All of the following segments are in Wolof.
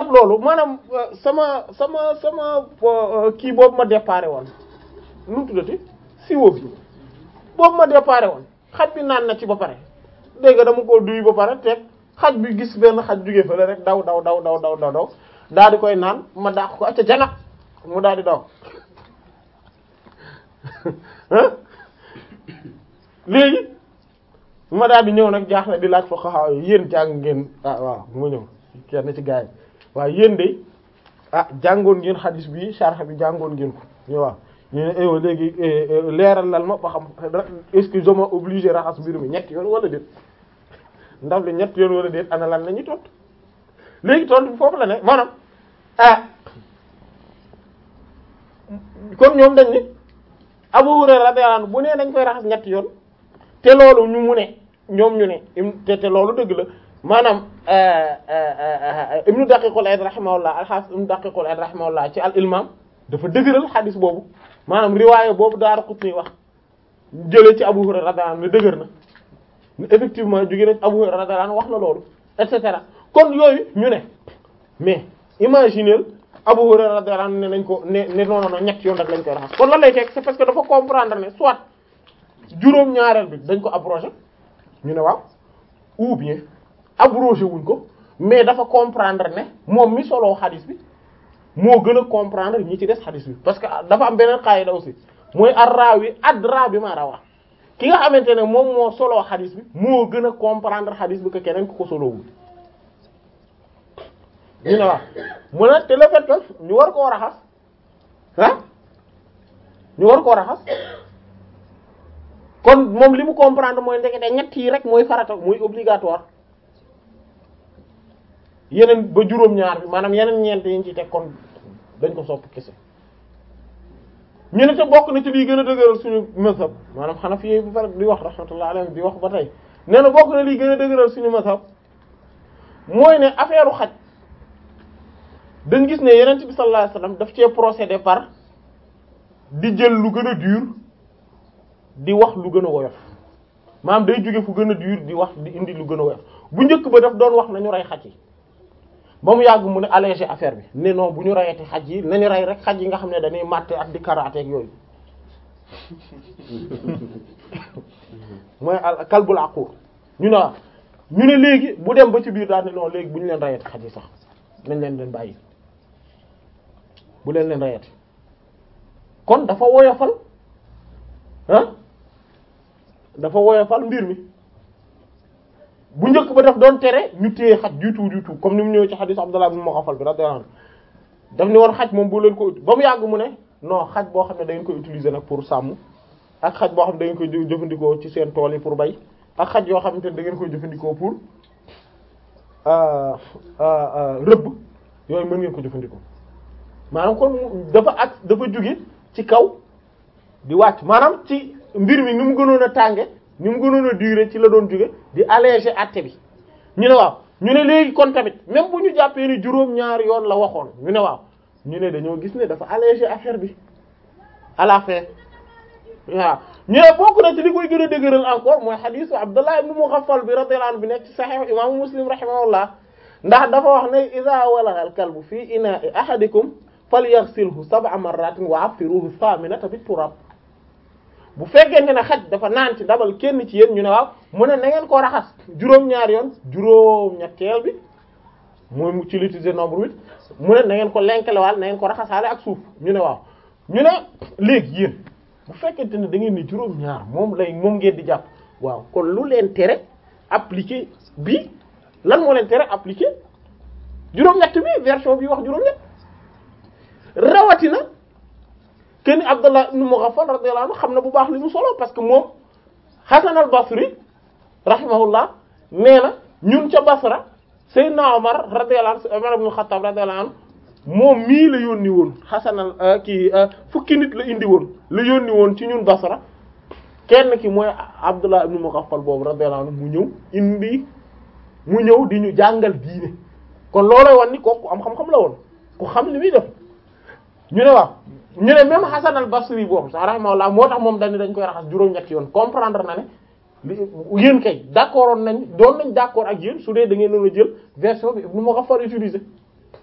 loolu maanaam sama sama sama kii boobu ma déparé woon nu mu tuddati siwo bi boobu ma déparé woon xaj bi naan na ci ba pare dégg nga dama ko duy ba pare teg xaj bi gis benn xaj jóge fële rek daw daw daw daw daw daw daw daal di koy naan ma dàq ko acca jana mu daal di daw léegi ma daal di ñëw nag jaaxle di laaj fa xaxaaw yéen jàng ngeen ah waaw mu ñëw kenn ci gaay waaw yéen de ah jàngoon ngeen xadis bi sharh bi jàngoon ngeen ko ñu waaw ñu ne aywa léegi leeral lal ma ba xam est-ce que je m'obligé raxas mbir mi ñetti yoon wala déet ndax li ñetti yoon wala déet ana lan la ñuy tontu léegi tontu bi foofu la ne maanaam ah kon ñoom dañ ni Abu Hurayra radiyallahu anhu bu nee dañ koy raxas ñetti yoon te loolu ñu mu ne ñoom ñu ne te te loolu dëgg la maanaam ibnu daqiqul ayd rahimahullah alxaafis ibnu daqiqul ayd rahimahullah ci al ilmam dafa dëgëral xadis boobu maanaam riwaaye boobu Daaraqutni wax jëlee ci Abu Hurayra radiyallahu anhu ne dëgër na effectivement jóge na ci Abu Hurayra radiyallahu anhu wax na loolu et cetera kon yooyu ñu ne mais imaginez Abu Hurayra radiyallahu anhu ne nañ ko ne ne non non ñett yoon rek lañ koy raxas kon lan lay teg c'est parce que dafa comprendre ne soit juróom ñaareel bi dañ ko abrogé ñu ne waaw ou bien abrogé wuñ ko mais dafa comprendre ne moom mi soloo xadis bi moo gën a comprendre ñi ci des xadis bi parce que dafa am beneen qaida aussi mooy ar-rawi adra bi ma rawa ki nga xamante ne moom moo soloo xadis bi moo gën a comprendre xadis bi que keneen ku ko solowul ñu ne waaw mu ne te le fait que ñu war koo raxas ah ñu war koo raxas kon moom li mu comprendre mooy ndekete ñett yi rek mooy farata mooy obligatoire yeneen ba juróom-ñaar bi maanaam yeneen ñeent yi ñu ci teg kon dañ ko sopp kese ñu ne te bokk na ci liy gën a dëgëral suñu mazhab maanaam xanaa fi bu far di wax rahmatullah alayhi di wax ba tey nee na bokk na liy gën a dëgëral suñu mazhab mooy ne affaire u xaj dañ gis ne yeneen bi sallallahu alayhi wasallam daf cee procédé par di jël lu gën a dur di wax lu gën a woyof maanaam day jóge fu gën a dur di wax di indi lu gën a woyof bu njëkk ba daf doon wax nañu rey xaj yi ba mu yàgg mu ne allégé affaire bi ne non bu ñu reyati xaj yi nañu rey rek xaj yi nga xam ne dañuy màtte ak di karaate ak yooyu mooy al kalbul aqur ñu ne waaw ñu ne léegi bu dem ba ci biir daal ne non léegi bu ñu leen reyati xaj yi sax nañ leen leen bàyyi bu leen leen reyati kon dafa woyofal ah dafa woyofal mbir mi bu njëkk ba daf doon tere ñu téye xaj du tout du tout comme ni mu ñëwee ci xadiis Abdullah ibn Mughaffal bi radiyallahu anhu daf ni woon xaj moom bu leen ko ba mu yàgg mu ne non xaj boo xam ne da ngeen koy utiliser nag pour sàmm ak xaj boo xam ne da ngeen koy jëfandikoo ci seen tool yi pour bay ak xaj yoo xamante ne da ngeen koy jëfandikoo pour rëbb yooyu mën ngeen ko jëfandikoo maanaam kon dafa ak dafa jóge ci kaw di wàcc maanaam ci mbir mi ni mu gënoon a tànge ni mu gënoon a durer ci la doon jóge di alléger àtte bi ñu ne waaw ñu ne léegi kon tamit même bu ñu jàppee ni juróom-ñaari yoon la waxoon ñu ne waaw ñu ne dañoo gis ne dafa alléger affaire bi à la fin waaw ñu ne bokk na ci li koy gën a dëgëral encore mooy xadiisu Abdullah ibn Mughaffal bi radiyallahu anhu bi nekk ci Sahih imaamu Muslim rahimahullah ndax dafa wax ne iza walagha al-kalbu fi ina'i ahadikum falyaghsilhu sab'a marratin wa affiruhu thaminata bit-turab bu fekkente ne xaj dafa naan ci dabal kenn ci yéen ñu ne waaw mu ne na ngeen ko raxas juróom-ñaari yoon juróom-ñetteel bi mooy mu ci l'utiliser nombre huit mu ne na ngeen ko lenkalewaal na ngeen ko raxasaale ak suuf ñu ne waaw ñu ne léegi yéen bu fekkente ne da ngeen ni juróom-ñaar moom lay moom ngeen di jàpp waaw kon lu leen tere appliquer bi lan moo leen tere appliquer juróom-ñett bi version bi wax juróom-ñett rawatina kenn Abdallah ibn Mughaffal radiyallahu anhu xam na bu baax li mu solo parce que moom Hasan al-Basri rahimahullah nee na ñun ca Basra Seydina Omar radiyallahu anhu Omar ibn Khattab radiyallahu anhu moom mii la yónni woon Hasan al kii fukki nit la indi woon la yónni woon ci ñun Basra kenn ki mooy Abdullah ibn Mughaffal boobu radiyallahu anhu mu ñëw indi mu ñëw di ñu jàngal diine kon looloo woon ni kooku am xam-xam la woon ku xam li muy def ñu ne waaw ñu ne même Hasan al-Basri boobu sax rahimahullah moo tax moom dañ dañ koy raxas juróom-ñetti yoon comprendre na ne li yéen kay d'accord nañ doon nañ d'accord ak yéen su dee da ngeen doon a jël version bi Ibn Mughaffal utilisé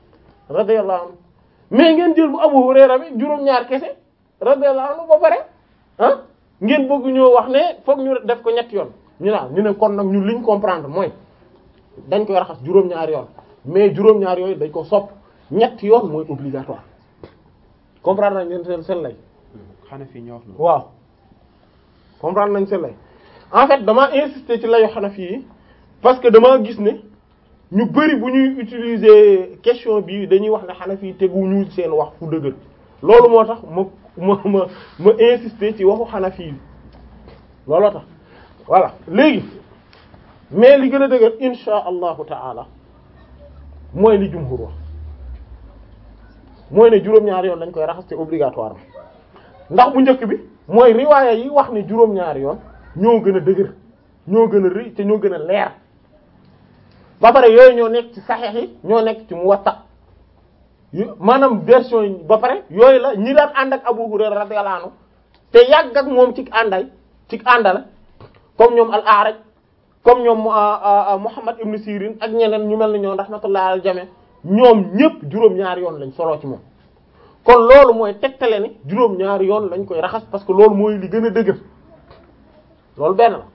radiyallahu anhu mais ngeen jël bu Abu Hurayra bi juróom-ñaar kese radiyallahu anhu ba pare ah ngeen bëgg ñoo wax ne fokk ñu def ko ñetti yoon ñu naan ñu ne kon nag ñun liñ comprendre mooy dañ koy raxas juróom-ñaar yoon mais juróom-ñaar yooyu dañ ko sopp ñetti yoon mooy obligatoire comprendre nañ leen seen seen lay Hanafi ñoo wax na waaw comprendre nañ seen lay en fait dama insister ci layu Hanafi yi parce que dama gis ne ñu bari bu ñuy utiliser question bi dañuy wax ne Hanafi yi teguñu seen wax fu dëgër loolu moo tax ma ma ma ma insister ci waxu Hanafi yi looloo tax voilà léegi mais li gën a dëgër insha allahu taala mooy li jumhur wax mooy ne juróom-ñaari yoon dañ koy raxas te obligatoire ndax bu njëkk bi mooy riwaaya yi wax ne juróom-ñaari yoon ñoo gën a dëgër ñoo gën a rëy te ñoo gën a leer ba pare yooyu ñoo nekk ci saxiix yi ñoo nekk ci muwatta maanaam version yi ba pare yooyu la ñi daan ànd ak Abu Hurayra radiyallahu anhu te yàgg ak moom ci ànday ci àndala comme ñoom al-A'raj comme ñoom Muhammad ibn Sirin ak ñeneen ñu mel ni ñoom rahmatullah al jami ñoom ñëpp juróom-ñaari yoon lañ soloo ci moom kon loolu mooy tegtale ne juróom-ñaari yoon lañ koy raxas parce que loolu mooy li gën a dëgër loolu benn la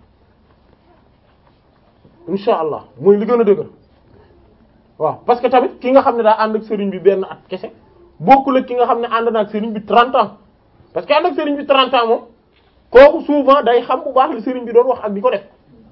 insha allah mooy li gën a dëgër waaw parce que tamit ki nga xam ne daa ànd ak sëriñ bi benn at kese bokkul ak ki nga xam ne ànd na ak sëriñ bi 30 ans parce que ànd ak sëriñ bi 30 ans moom kooku souvent day xam bu baax li sëriñ bi doon wax ak di ko def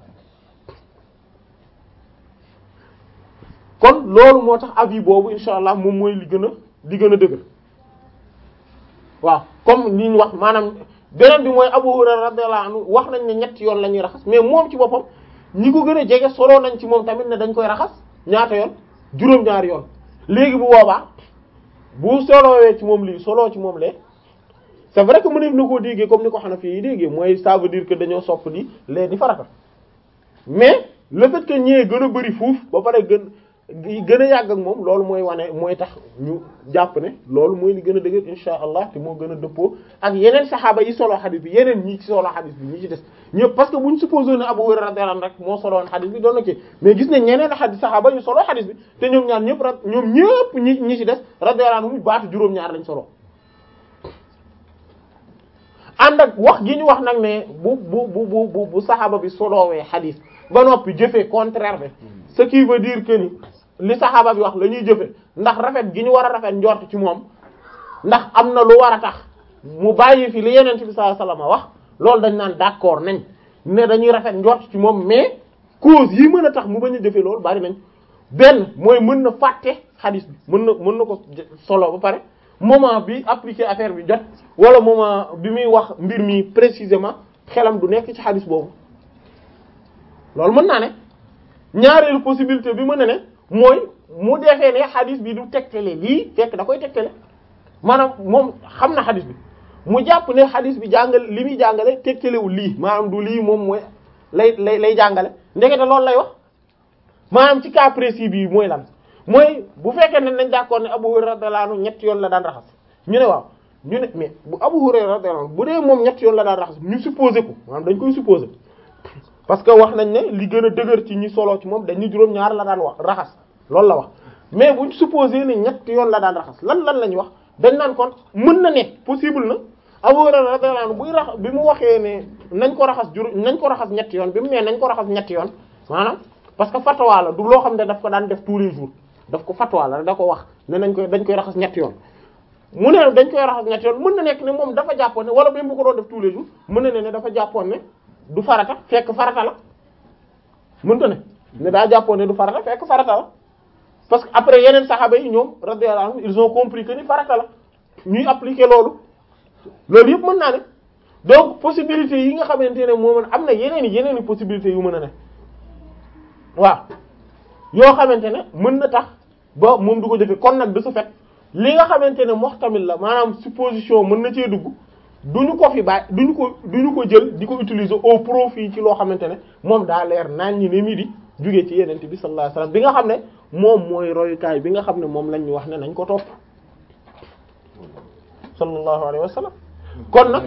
kon loolu moo tax avis boobu insha allah moom mooy li gën a li gën a dëgër waaw comme li ñu wax maanaam beneen bi mooy Abu Hurayra radiyallahu anhu wax nañ ne ñetti yoon la ñuy raxas mais moom ci boppam ñi ko gën a jege soloo nañ ci moom tamit ne dañ koy raxas ñaata yoon juróom-ñaari yoon léegi bu boobaa bu solowee ci moom lii soloo ci moom lee c'est vrai que mëneef na koo déggee comme ni ko Hanafi yi déggee mooy ça veut dire que dañoo sopp di lee di farata mais le fait que ñee gën a bari fuuf ba pare gën gën a yàgg ak moom loolu mooy wane mooy tax ñu jàpp ne loolu mooy li gën a dëgër insha allah te moo gën a dëppoo ak yeneen saxaaba yi solo xadis bi yeneen ñi ci solo xadis bi ñi ci des ñëpp parce que buñ supposé ne Abu Hurayra radiyallahu anhu rek moo soloon xadis bi doon na kii mais gis nañ ñeneen xadis saxaaba yu solo xadis bi te ñoom ñaar ñëpp ra ñoom ñëpp ñi ñi ci des radiyallahu anhu baatu juróom-ñaar lañ solo ànd ak wax gi ñu wax nag ne bu bu bu bu bu saxaaba bi solowee xadis ba noppi jëfee contraire bi ce qui veut dire que ni li saxaaba bi wax la ñuy jëfe ndax rafet gi ñu war a rafet njort ci moom ndax am na lu war a tax mu bàyyi fi li yeneen bi sallallahu alayhi wasallam wax loolu dañ naan d'accord nañ ne dañuy rafet njort ci moom mais cause yi mën a tax mu bañ a jëfe loolu bari nañ benn mooy mën na fàtte xadis bi mën na mën na ko solo ba pare moment bi appliquer affaire bi jot wala moment bi muy wax mbir mi précisément xelam du nekk ci xadis boobu loolu mën naa ne ñaareelu possibilité bi mën na ne mooy mu defee ne xadis bi du tegtale lii fekk da koy tegtale maanaam moom xam na xadis bi mu jàpp ne xadis bi jàngale li muy jàngale tegtalewul lii maanaam du lii moom mooy lay lay lay jàngale ndekete loolu lay wax maanaam ci cas précis bi mooy lan mooy bu fekkee ne nañ d'accord ne Abu Hurayra radiyallahu anhu ñetti yoon la daan raxas ñu ne waaw ñu ne mais bu Abu Hurayra radiyallahu anhu bu dee moom ñetti yoon la daan raxas ñu supposé ko maanaam dañ koy supposé parce que wax nañ ne li gën a dëgër ci ñi solo ci moom dañuy juróom-ñaar la daan wax raxas loolu la wax mais buñ supposé ne ñetti yoon la daan raxas lan lan lañ wax dañ naan kon mën na ne possible na Abu Hurayra radiyallahu anhu buy rax bi mu waxee ne nañ ko raxas jur nañ ko raxas ñetti yoon bi mu nee nañ ko raxas ñetti yoon maanaam parce que fatwa la du loo xam ne daf ko daan def tous les jours daf ko fatwa la da ko wax ne nañ koy dañ koy raxas ñetti yoon mu ne dañ koy raxas ñetti yoon mën na nekk ne moom dafa jàppoon ne wala même bu ko doon def tous les jours mën na ne ne dafa jàppoon ne du farata fekk farata la mënta ne ne daa jàppoon ne du farata fekk farata la parce que après yeneen saxaaba yi ñoom radiyallahu anhum ils ont compris que ni farata la ñuy appliquer loolu loolu yëpp mën naa ne donc possibilité yi nga xamante ne moo mën am na yeneen i yeneen i possibilités yu mën a ne waaw yoo xamante ne mën na tax ba moom du ko jëfe kon nag de ce fait li nga xamante ne muhtamil la maanaam supposition mën na cee dugg duñu ko fi bàyyi duñu ko duñu ko jël di ko utiliser au profit ci loo xamante ne moom daa leer naan ñi ne mi di jugee ci yenente bi sallallahu alayhi wasallam bi nga xam ne moom mooy royukaay bi nga xam ne moom lañ ñu wax ne nañ ko topp sallallahu alayhi wasallam kon nag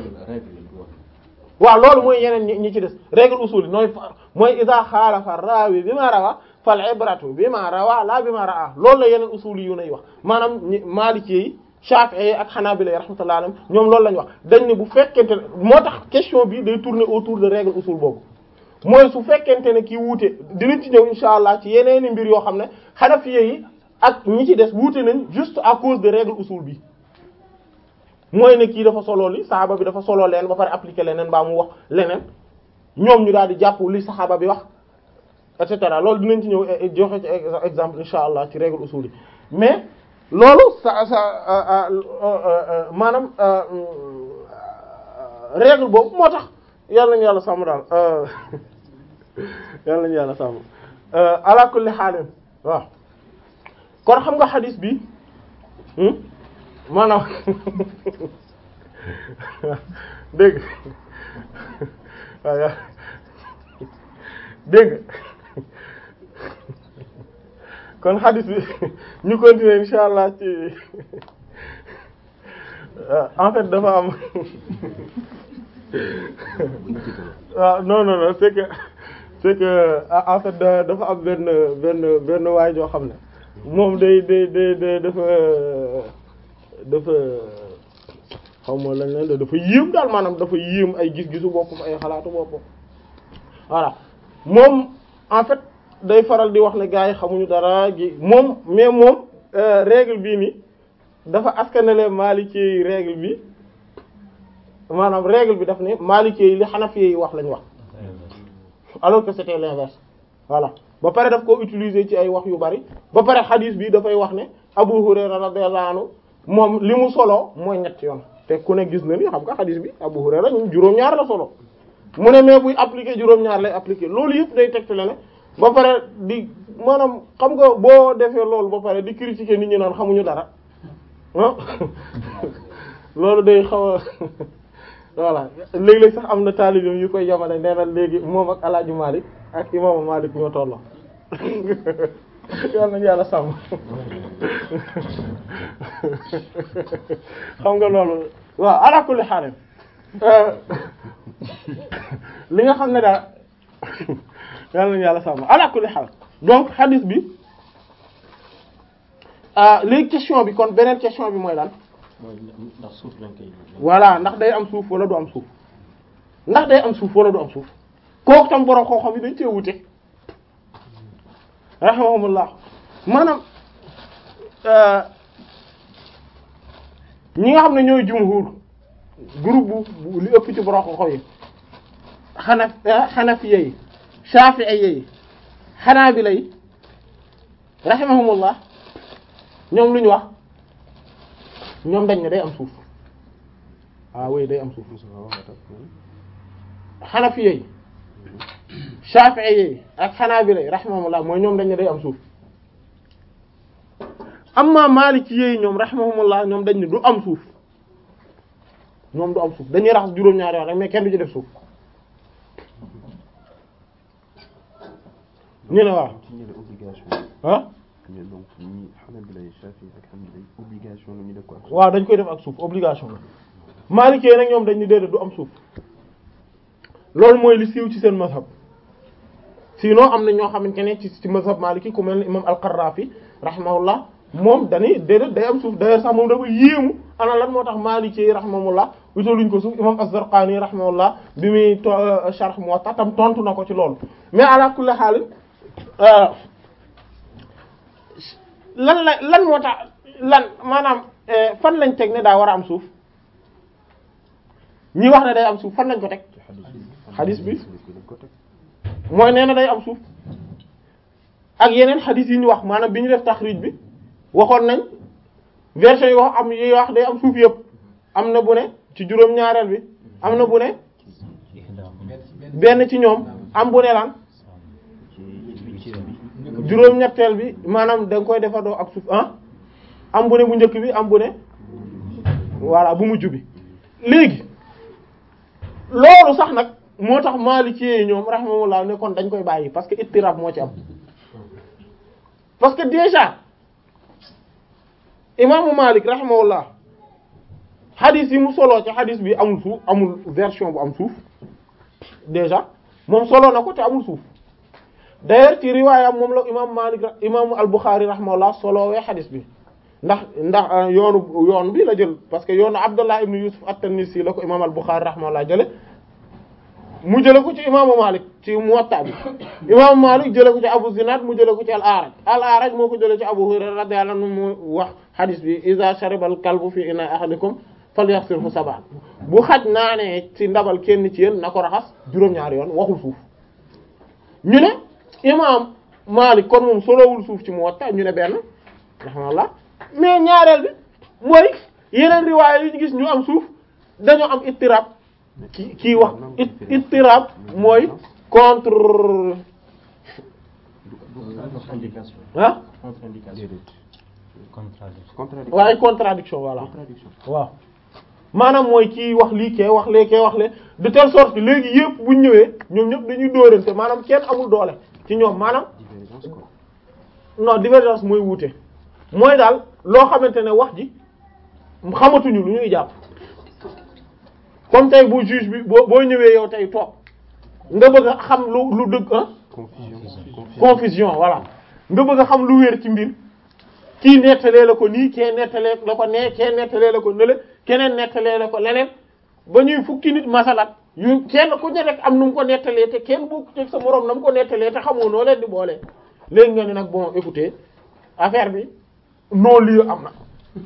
waaw loolu mooy yeneen ñi ñi ci des règle usul yi nooy mooy ida xaalafa rawi bi ma rawa fal ibratu bima rawa la bima ra'a loolu la yeneen usuli yu nay wax maanaam ñi Maliki yi Shafi'i ak Hanabila yi rahmatullahi alayhim ñoom loolu lañ wax dañ ne bu fekkente ne moo tax question bi day tourner autour de règle usul boobu mooy su fekkente ne kii wuute dinañ ci ñëw insha allah ci yeneeni mbir yoo xam ne Hanafiya yi ak ñi ci des wuute nañ juste à cause de règle usul bi mooy ne kii dafa solo li saxaaba bi dafa solo leen ba pare appliquer leneen baa mu wax leneen ñoom ñu daal di jàpp li saxaaba bi wax et cetera loolu dinañ ci ñëw joxe ci exemple insha allah ci règle usul yi mais loolu sa sa maanaam règle boobu moo tax yàlla nañu yàlla sàmm daal yàlla nañu yàlla sàmm ala kulli xaalin waaw kon xam nga xadis bi maanaam dégg waaw dégg kon xadis bi ñu continuer insha allah ci en fait dafa am waaw non non non c'est que c'est que en fait dafa am benn benn benn waay joo xam ne moom day day day day dafa dafa xaw ma lañ leen dafa yéem daal maanaam dafa yéem ay gis-gisu boppam ay xalaatu boppam voilà moom en fait day faral di wax ne gars yi xamuñu dara gi moom mais moom règle bii nii dafa askanale Maliki règle bi maanaam règle bi daf ne Maliki yi li Hanafi yi wax lañ wax alors que c'était l'inverse voilà ba pare daf ko utiliser ci ay wax yu bari ba pare xadiis bi dafay wax ne Abu Hurayra radiyallahu anhu moom li mu solo mooy ñett yoon te ku ne gis na ni xam nga xadiis bi Abu Hurayra ñu juróom-ñaar la solo mu ne mais buy appliquer juróom-ñaar lay appliquer loolu yëpp day tegtale ne ba pare di maanaam xam nga boo defee loolu ba pare di critiquer nit ñi naan xamuñu dara ah loolu day xaw a voilà léeg-léeg sax am na taalibeem yu koy yamale nee na léegi moom ak El Hadj Malick ak imaamu Malick ñoo tolloo yal nañu yàlla sàmm xam nga loolu waaw ala kulli haal li nga xam ne daal yal nañu yàlla sàmm ala kulli haal donc hadith bi léegi question bi kon beneen question bi mooy lan. mooy ndax suuf lañ koy. voilà ndax day am suuf wala du am suuf ndax day am suuf wala du am suuf kooku tam borom xam-xam yi dañ cee wute rahimahumullah maanaam ñi nga xam ne ñooy jumhur groupe bu li ëpp ci borom xam-xam yi xanaf xanafiya yi shafi'iyya yi xanaabila yi rahimahumullah ñoom lu ñu wax ñoom dañ ne day am suuf ah oui day am suuf xanafiya yi shafi'iyya yi ak xanaabila yi rahimahumullah mooy ñoom dañ ne day am suuf amma maliki yi ñoom rahimahumullah ñoom dañ ne du am suuf ñoom du am suuf dañuy raxas juróom-ñaari yoon rek mais kenn du ci def suuf ñu ne waaw ci ñële obligation ah ñu donc ñi Hanabila yi Shafi'i ak Hanbali obligation la ñu def ko ak waaw dañ koy def ak suuf obligation la maliki yi nag ñoom dañ ne déedéet du am suuf loolu mooy li siiw ci seen mazhab sinon am na ñoo xamante ne ci ci mazhab maliki ku mel ni imam al-Qarrafi rahimahullah moom dañuy déedéet day am suuf d'ailleurs sax moom dafa yéemu ana lan moo tax maliki yi rahimahullah wutaluñ ko suuf imam az-Zarqani rahimahullah bi muy to sharh Muwatta tam tontu na ko ci loolu mais ala kulli haal lan la lan moo tax lan maanaam fan lañ teg ne daa war a am suuf ñi wax ne day am suuf fan lañ ko teg xadis bi lañ ko teg mooy nee na day am suuf ak yeneen xadis yi ñu wax maanaam bi ñu def taxrij bi waxoon nañ version yi wax am yi wax day am suuf yëpp am na bu ne ci juróom-ñaareel bi am na bu ne benn ci ñoom am bu ne lan ci ci huitième bi juróom-ñetteel bi maanaam da nga koy defandoo ak suuf ah am bu ne bu njëkk bi am bu ne voilà bu mujj bi léegi loolu sax nag moo tax Maliki yi ñoom rahimahullah ne kon dañ koy bàyyi parce que ittirab moo ci am parce que déjà imaamu Malik rahimahullah hadith yi mu soloo ci hadith bi amul suuf amul version bu am suuf déjà moom soloo na ko te amul suuf d'ailleurs ci riwaayam moom la imam Malik imam al-Bukhari rahimahullah solowee xadis bi ndax ndax yoonu yoon bi la jël parce que yoonu Abdullah ibn Yusuf at-Tanisi la ko imam al-Bukhari rahimahullah jële mu jële ko ci imaamu Malik ci Muwatta bi imaamu Malik jële ko ci Abu Zinad mu jële ko ci al-A'raj al-A'raj moo ko jële ci Abu Hurayra radiyallahu anhu mu wax xadis bi iza shariba al-kalbu fi ina'i ahadikum falyaghsilhu sab'an bu xaj naanee ci ndabal kenn ci yéen na ko raxas juróom-ñaari yoon waxul suuf ñu ne imaam Malik kon moom solowul suuf ci Muwatta ñu ne benn rahimahullah mais ñaareel bi mooy yeneen riwaaya yi ñu gis ñu am suuf dañoo am ittirab ki kii wax ittirab mooy contre Contre-indication. ah Contre-indication. déedéet contradiction Contradiction. waaye contradiction voilà Contradiction. waaw maanaam mooy kii wax lii kee wax lee kee wax lee de telle sorte que léegi yëpp bu ñu ñëwee ñoom ñëpp dañuy dóorante maanaam kenn amul doole ci ñoom maanaam Divergence quoi. non divergence mooy wuute mooy daal loo xamante ne wax ji xamatuñu lu ñuy jàpp comme tey bu juge bi boo boo ñëwee yow tey toog nga bëgg a xam lu lu dëgg ah Confusion. Confusion. confusion voilà nga bëgg a xam lu wér ci mbir kii nettalee la ko nii kee nettalee la ko nee kee nettalee la ko nële keneen nettalee la ko leneen ba ñuy fukki nit masalat yu kenn ku ne rek am nu mu ko nettalee te kenn bu teg sa moroom na mu ko nettalee te xamoo noo leen di boole léegi nga ne nag bon écoutez affaire bi non lieu am na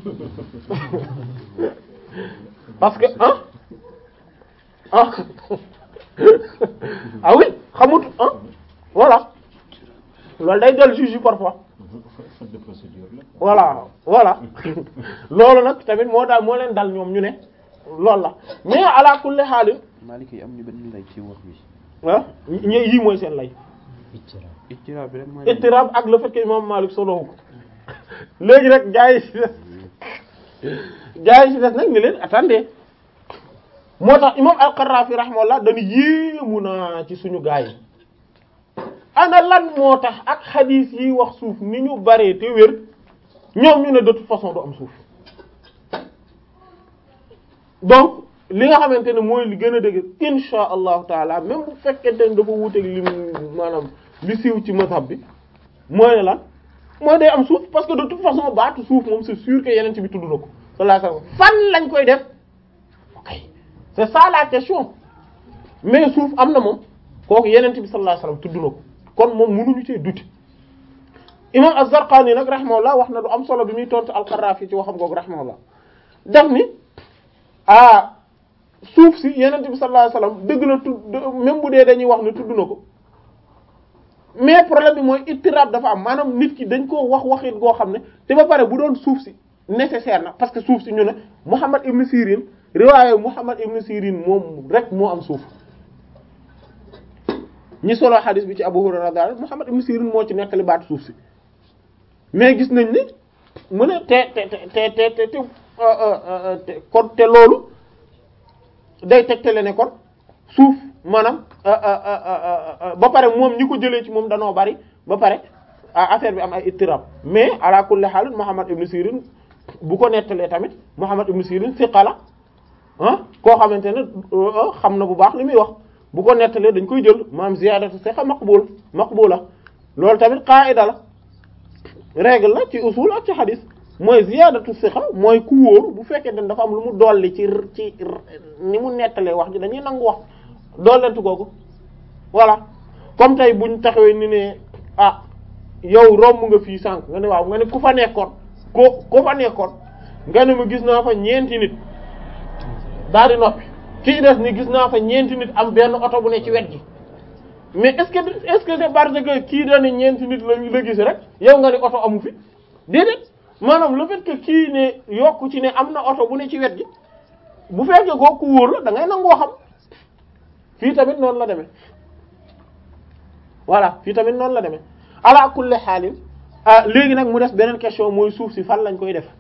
parce que ah ah ah oui xamut ah voilà loolu day dal juge yi parfois faute de procédure la voilà voilà loolu nag tamit moo daal moo leen dal ñoom ñu ne loolu la mais ala kulli xaalin Maliki yi am ñu benn lay ci wax bi. ah ñi yii mooy seen lay ittira Ittiraab bi rek mooy. ittirab ak le fait que imam Malik solowu ko léegi rek gaa yi ci des gaa yi ci des nag ni leen attendez moo tax imam al-Qarrafi rahimahullah dañu yéemu naa ci suñu gaa yi ana lan moo tax ak xadiis yi wax suuf ni ñu baree te wér ñoom ñu ne de toute façon du am suuf donc li nga xamante ne mooy li gën a dëgg insha allahu taala même bu fekkente ne dafa wuuteeg li mu maanaam li siiw ci mazhab bi mooy ne lan mooy day am suuf parce que de toute façon baatu suuf moom c'est sûr que yeneen ci bi tudd na ko sallallahu alayhi wasallam fan lañ koy def ok c'est ça la question mais suuf am na moom kooku yeneen bi sallallahu alayhi wasallam tudd na ko kon moom mënuñu cee douter imam Az-Zarqani nag rahimahullah wax na lu am solo bi muy tontu al-Qarrafi ci waxam googu rahimahullah daf ni ah suuf si yeneen bi sallallahu alayhi wasallam dëgg la tudd même bu dee dañuy wax ne tudd na ko mais problème bi mooy ittirab dafa am maanaam nit ki dañ koo wax waxit goo xam ne te ba pare bu doon suuf si nécessaire na parce que suuf si ñu ne Muhammad ibn Sirin riwaaye Muhammad ibn Sirin moom rek moo am suuf ñi solo xadis bi ci Abu Hurayra daal Muhammad ibn Sirin moo ci nettali baatu suuf si mais gis nañ ni mu ne te te te te te te kon te loolu day tegtale ne kon suuf maanaam ba pare moom ñi ko jëlee ci moom danoo bari ba pare affaire bi am ay ittirab mais ala kulli haal Muhammad ibn Sirin bu ko nettalee tamit Muhammad ibn Sirin siqa la ah koo xamante ne xam na bu baax li muy wax bu ko nettalee dañ koy jël maam ziyadatu siqa maqbul maqbula loolu tamit qaida la règle la ci usul ak ci hadith mooy ziyadatu siqa mooy ku wóor bu fekkee ne dafa am lu mu dolli ci ci ni mu nettalee wax ji dañuy nangu wax doolentu googu voilà comme tey buñ taxawee ni ne ah yow romb nga fii sànq nga ne waaw nga ne ku fa nekkoon ko ku fa nekkoon nga ne ma gis naa fa ñeenti nit daal di noppi kii des ni gis naa fa ñeenti nit am benn oto bu ne ci wet gi mais est-ce que est-ce que c'est parce que kii da ne ñeenti nit lañu la gis rek yow nga ne oto amu fi déedéet maanaam le fait que kii ne yokku ci ne am na oto bu ne ci wet gi bu fekkee kooku wóor la da ngay nangoo xam fii tamit noonu la demee voilà fii tamit noonu la demee ala kulli xaalin ah léegi nag mu des beneen question mooy suuf si fan lañ koy def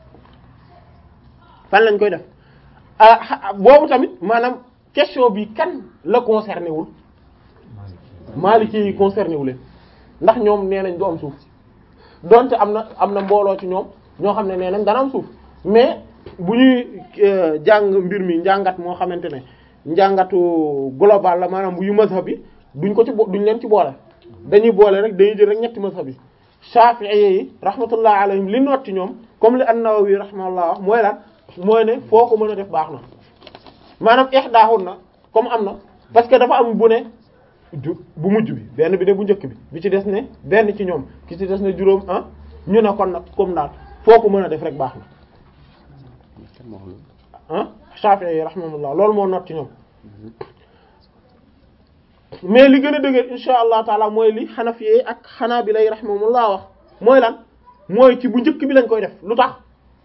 fan lañ koy def ah boobu tamit maanaam question bi kan la concerné wul Maliki yi concerné wu leen ndax ñoom nee nañ du am suuf donte am na am na mbooloo ci ñoom ñoo xam ne nee nañ dana am suuf mais bu ñuy jàng mbir mi njàngat moo xamante ne njàngatu global la maanaam bu yu mazhab bi duñ ko ci bo duñ leen ci boole dañuy boole rek dañuy jël rek ñetti mazhab yi Shafi'i yi rahmatullah alayhim li noot ci ñoom comme li an-Nawawi rahmatullah wax mooy lan mooy ne foo ko mën a def baax na maanaam ihdahunna comme am na parce que dafa am bu ne ju bu mujj bi benn bi de bu njëkk bi bi ci des ne benn ci ñoom ki ci des ne juróom ah ñu ne kon nag comme daal foo ko mën a def rek baax na kan moo wax loolu ah Shafi'i yi rahmatullah loolu moo noot ci ñoom mais li gën a dëgër insha allah taala mooy li Hanafi yi ak Hanabila yi rahmatullah wax mooy lan mooy ci bu njëkk bi lañ koy def lu tax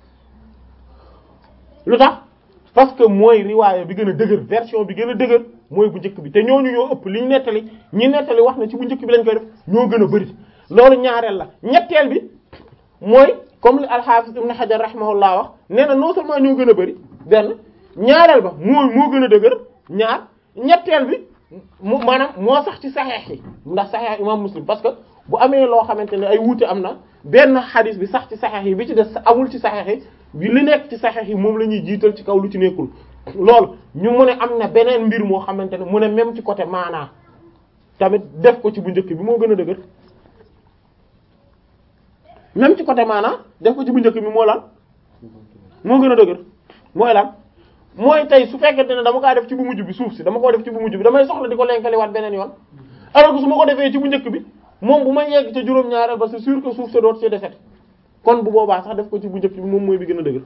lu tax parce que mooy riwaaya bi gën a dëgër version bi gën a dëgër mooy bu njëkk bi te ñooñu ñoo ëpp li ñu nettali ñi nettali wax na ci bu njëkk bi lañ koy def ñoo gën a bari loolu ñaareel la ñetteel bi mooy comme li al-Hafiz Ibn Hajar rahimahullah wax nee na non seulement ñoo gën a bari benn ñaareel ba moo moo gën a dëgër ñaar ñetteel bi mu maanaam moo sax ci saxeex yi ndax saxeex imam Muslim parce que bu amee loo xamante ne ay wuute am na benn xadis bi sax ci saxeex yi bi ci des amul ci saxeex yi bi li nekk ci saxeex yi moom la ñuy jiital ci kaw lu ci nekkul loolu ñu mu ne am na beneen mbir moo xamante ne mu ne même ci côté maanaa tamit def ko ci bu njëkk bi moo gën a dëgër même ci côté maanaa def ko ci bu njëkk bi moo lan moo gën a dëgër mooy lan mooy tey su fekkente ne dama kaa def ci bu mujj bi suuf si dama koo def ci bu mujj bi damay soxla di ko lenkaliwaat beneen yoon alors que su ma ko defee ci bu njëkk bi moom bu ma yegg ca juróom-ñaareel ba c'est sûr que suuf sa doot ci deset kon bu boobaa sax def ko ci bu njëkk bi moom mooy bi gën a dëgër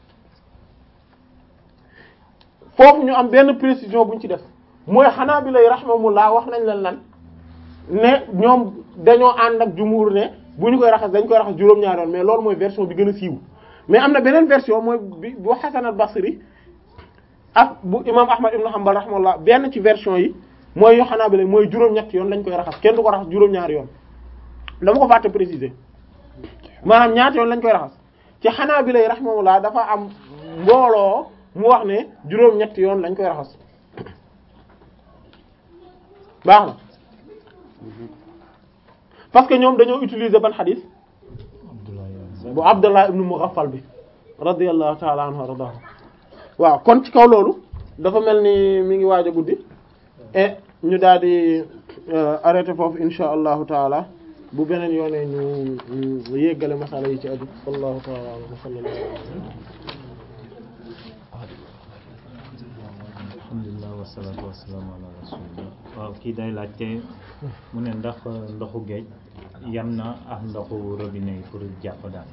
foofu ñu am benn précision buñ ci def mooy xanaa bi lay rahmamullah wax nañ leen lan ne ñoom dañoo ànd ak jumhur ne bu ñu koy raxas dañ koy raxas juróom-ñaari yoon mais loolu mooy version bi gën a siiw mais am na beneen version mooy bi bu Hasan al-Basri ak bu imam Ahmad ibn Hanbal rahimahullah benn ci version yi mooy yoo xanaa bi lay mooy juróom-ñetti yoon lañ koy raxas kenn du ko raxas juróom-ñaari yoon dama ko fàtte préciser maanaam ñaata yoon lañ koy raxas ci xanaa bi lay rahimahullah dafa am mbooloo mu wax ne juróom-ñetti yoon lañ koy raxas baax na parce que ñoom dañoo utiliser ban xadis bu Abdullah ibn Mughaffal bi radiyallahu ta'ala anhu waradahu waaw kon ci kaw loolu dafa mel ni mi ngi waaj a guddi et ñu daal di arrêté foofu insha allahu taala bu beneen yoonee ñu ñu yéggale masala yi ci aju wallahu taala alam wa sallallahu alayhi wa sallam alhamdulilah wasalaatu wasalaamu ala rasulillah waaw kii day laajte mu ne ndax ndoxu géej yam na ak ndoxu robinet yi pour jàpp daal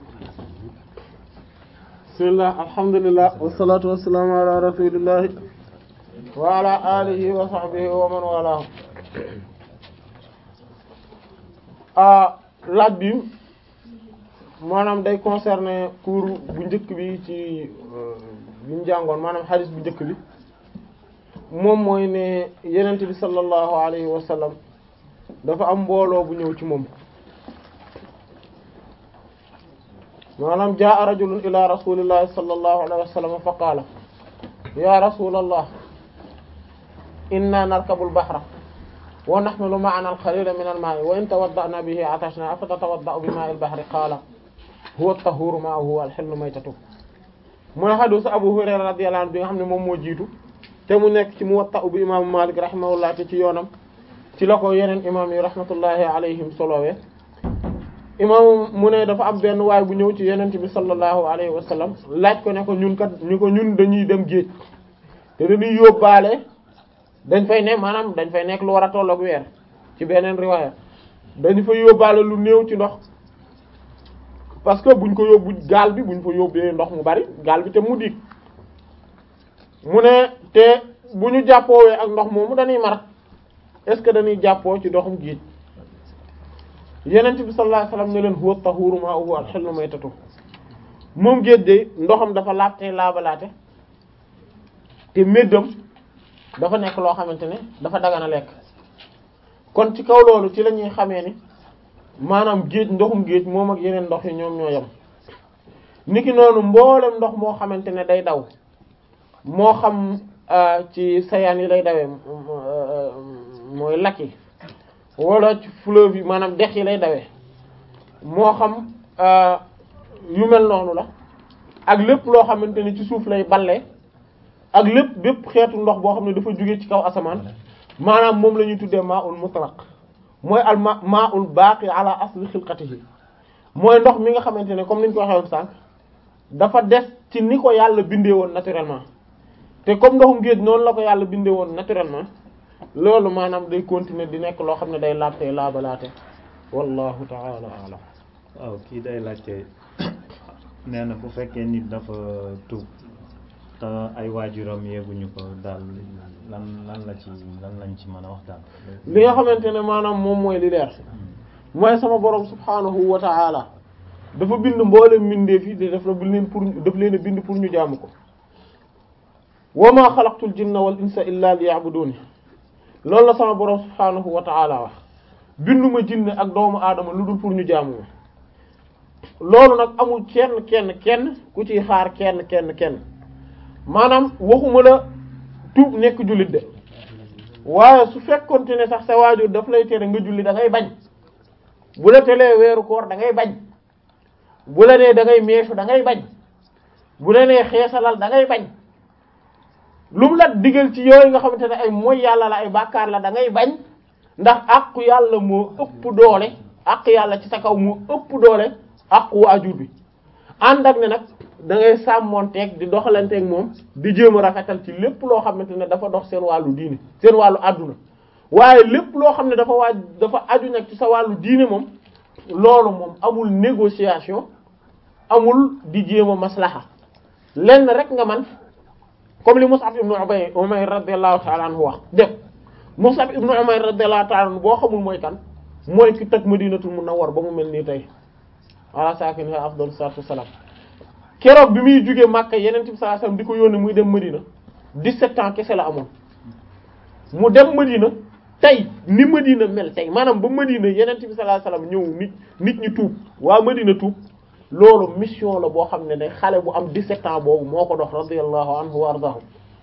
bismillah alhamdulillah wasalaatu wasalaamu ala rasulillahi wa ala alihi wa sahbihi wa man walaahu ah laaj bi maanaam day concerner cours bu njëkk bi ci bi ñu jàngoon maanaam hadith bu njëkk bi moom mooy ne yenent bi sallallahu alayhi wa sallam dafa am mbooloo bu ñëw ci moom maanaam jaa rajulun ila rasulillahi sallallahu alayhi wa sallam fa qaala ya rasulallah inna narkabu al-bahra wa nahmilu ma'ana al-qalila min al-ma'i wa in tawadda'na bihi atashna afa tatawadda'u bi ma'i al-bahri qaala huwa at-tahuru ma'uhu al-hillu maytatuhu mu ne hadiisu Abu Hurayra radiyallahu anhu bi nga xam ne moom moo jiitu te mu nekk ci Muwatta bu imaamu Malik rahimahullah te ci yoonam ci la ko yeneen imaam yi rahmatullahi alayhim solowee imaam mu ne dafa am benn waay bu ñëw ci yenent bi sallallahu alayhi wa sallam laaj ko ne ko ñun kat ñu ko ñun dañuy dem géej te dañuy yóbbaale dañ fay ne maanaam dañ fay nekk lu war a tolloog weer ci beneen riwaaya dañu fa yóbbaale lu néew ci ndox parce que buñ ko yóbbu gaal bi buñ fa yóbbee ndox mu bari gaal bi te mu diig mu ne te bu ñu jàppoowee ak ndox moomu dañuy mar est ce que dañuy jàppoo ci ndoxum géej yenent bi sallallahu alayhi wasallam ne leen huwa tahuru ma'uhu al-hillu maytatuhu moom géej de ndoxam dafa laab te laabalaate te méddam dafa nekk loo xamante ne dafa dagana lekk kon ci kaw loolu ci la ñuy xamee ni maanaam géej ndoxum géej moom ak yeneen ndox yi ñoom ñoo yem niki noonu mboolem ndox moo xamante ne day daw moo xam ci sayaan yi lay dawee mooy lakk yi wala ci fleuve yi maanaam dex yi lay dawee moo xam yu mel noonu la ak lépp loo xamante ni ci suuf lay balle ak lépp bépp xeetu ndox boo xam ne dafa jóge ci kaw asamaan maanaam moom la ñuy tuddee maa ul mutlaq mooy al ma ma'ul baqi ala asli xilqatihi mooy ndox mi nga xamante ne comme niñ ko waxee woon sànq dafa des ci ni ko yàlla bindee woon naturellement te comme ndoxum géej noonu la ko yàlla bindee woon naturellement loolu maanaam day continuer di nekk loo xam ne day laabte laabalaate wallahu ta'ala a'lam waaw kii day laajte nee na bu fekkee nit dafa tuub te ay waajuram yeeguñu ko daal lan lan la ci lan lañ ci mën a wax daal. li nga xamante ne maanaam moom mooy li leer mooy sama borom subhanahu wa ta'ala dafa bind mboolem mbindeef yi daf la leen pour daf leen a bind pour ñu jaamu ko wa ma xalaqtul jinna wal insa illa liya'buduni loolu la sama borom subhanahu wa ta'ala wax binduma jinne ak doomu aadama lu dul pour ñu jaamu ma loolu nag amul kenn kenn kenn ku ciy xaar kenn kenn kenn maanaam waxuma la tuub nekk jullit de waaye su fekkonte ne sax sa waajur daf lay tere nga julli da ngay bañ bu la telee weeru koor da ngay bañ bu la nee da ngay meesu da ngay bañ bu la nee xeesalal da ngay bañ lu mu la digal ci yooyu nga xamante ne ay mooy yàlla la ay bàkkaar la da ngay bañ ndax àqu yàlla moo ëpp doole àq yàlla ci sa kaw moo ëpp doole àqu waajur bi ànd ak ne nag da ngay sàmmonteeg di doxalanteeg moom di jéem a rafetal ci lépp loo xamante ne dafa dox seen wàllu diine seen wàllu àdduna waaye lépp loo xam ne dafa waaj dafa aju nag ci sa wàllu diine moom loolu moom amul négociation amul di jéem a maslaha lenn rek nga man comme li Mus'ab ibn Umayr Umayr radiyallahu ta'ala anhu wax def Mus'ab ibn Umayr radiyallahu ta'ala anhu boo xamul mooy kan mooy ki toj Madinatul Munawwar ba mu mel nii tey ala saakinihaa afdalu salaatu wassalaam keroog bi muy jugee Makka Yonent bi sallallahu alayhi wasallam di ko yónni muy dem Madina 17 ans kese la amoon mu dem Madina tey ni Madina mel tey maanaam ba Madina Yonent bi sallallahu alayhi wasallam ñëw nit nit ñi tuub waa Madina tuub loolu mission la boo xam ne ne xale bu am 17 ans boobu moo ko dox radiyallahu anhu wa ardaahu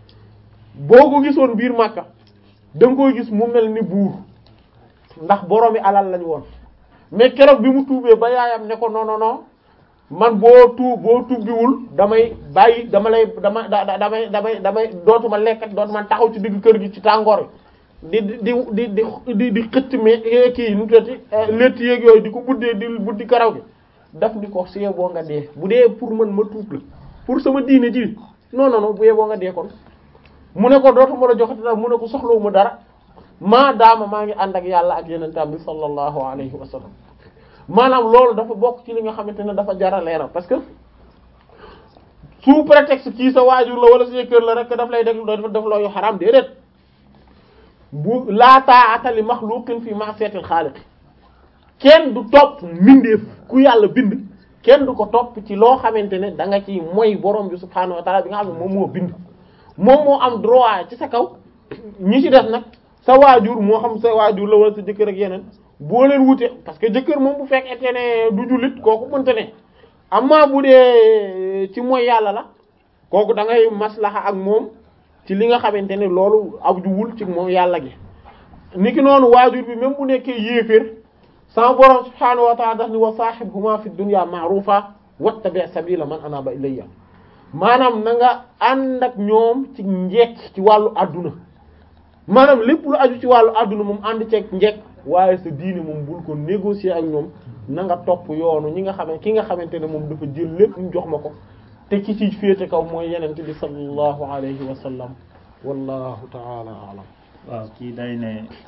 boo ko gisoon biir Makka da nga koy gis mu mel ni buur ndax boroomi alal lañu woon mais keroog bi mu tuubee ba yaayam ne ko non non non man boo tuub boo tubbiwul damay bàyyi dama lay dama da damay damay damay dootuma lekkat dootuma taxaw ci digg kër gi ci tàngoor di di di di di di xëtt mais kii nu tuddati létt yeeg yooyu di ko buddee di buddi karaw gi daf ni ko su yeboo nga dee bu dee pour man ma tuub la pour sama diine ji non non non bu yeboo nga dee kon mu ne ko dootuma la joxati dara mu ne ko soxlawuma dara maa daama maa ngi ànd ak yàlla ak yenentam bi sallallahu alayhi wa sallam maanaam loolu dafa bokk ci li nga xamante ne dafa jara leeral parce que sous prétexte kii sa waajur la wala sa kër la rek daf lay def daf loo yu xaraam déedéet bu laa ta'ata li makhluqin fi ma'siyatil khaliq kenn du topp mbindeef ku yàlla bind kenn du ko topp ci loo xamante ne da nga ci moy borom bi subhaanahu wa ta'ala bi nga xam ne moom moo bind moom moo am droit ci sa kaw ñi ci def nag sa waajur moo xam sa waajur la wala sa jëkkër ak yeneen boo leen wute parce que jëkkër moom bu fekkente ne du jullit kooku mënta ne amaa bu dee ci mooy yàlla la kooku da ngay maslaxa ak moom ci li nga xamante ne loolu ajuwul ci moom yàlla gi niki noonu waajur bi même bu nekkee yéeféer sama borom subhaanahu wa ta'ala daf ni wa sahibhuma fi dunya ma'rufa wattabi' sabila man anaba ilayya maanaam na nga ànd ak ñoom ci njekk ci wàllu adduna maanaam lépp lu aju ci wàllu adduna moom ànd ceeg njekk waaye sa diine moom bul ko négocier ak ñoom na nga topp yoonu ñi nga xam ki nga xamante ne moom dafa jël lépp mu jox ma ko te ki ci féete kaw mooy yenente bi sallallahu alayhi wa sallam wallahu ta'ala a'lam waaw kii day ne